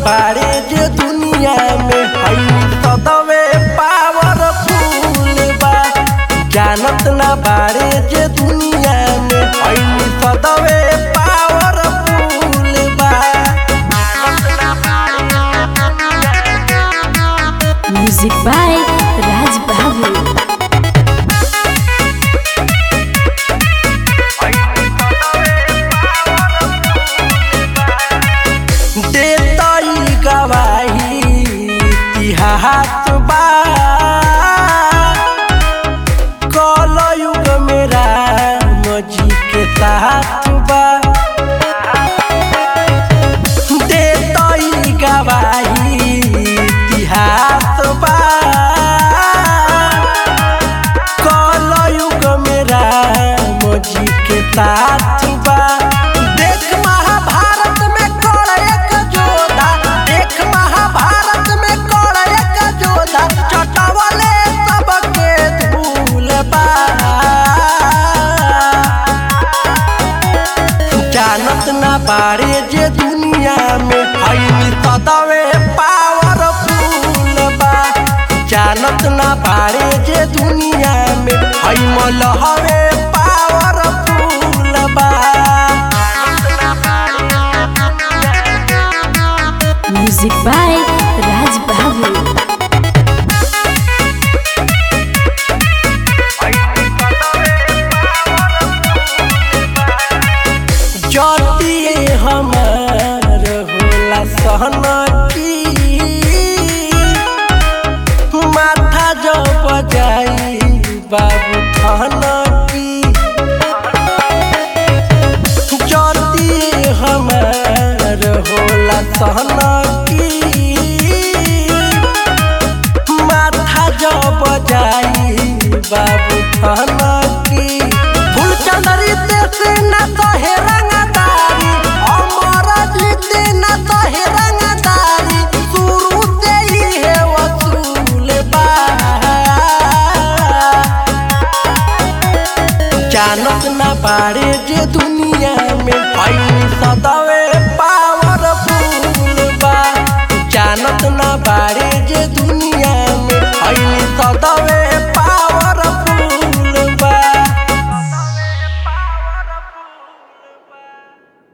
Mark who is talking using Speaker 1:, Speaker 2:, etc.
Speaker 1: बारे जे दुनिया में हई सदवे पावरफुल बा जानत ना बारे जे दुनिया में हई सदवे पावरफुल बा
Speaker 2: Music by Raj Babu.
Speaker 1: देतई गवाही इतिहास बा कल युग में राम जी के साथ बा देतई गवाही इतिहास बा कल युग में राम जी के साथ बा देख महाभारत में कौन एक जोधा देख महाभारत में कौन एक जोधा चटवले सबके धूल बा जानत ना बारे जे दुनिया में हई सदवे पावरफुल बा जानत ना बारे जे दुनिया में हई मलहवे पावरफुल बा
Speaker 2: Music by Raj Babu.
Speaker 1: जतिए हमार होला सहन की माथा जो बजाई बाबू थन की जतिए हमार होला सहन की माथा जो बजाई बाबू थन की फूल चंदरी देश न कहे रंगदारी अमर जीत न कहे रंगदारी शुरू से ही है वसूल बा जानत न पारे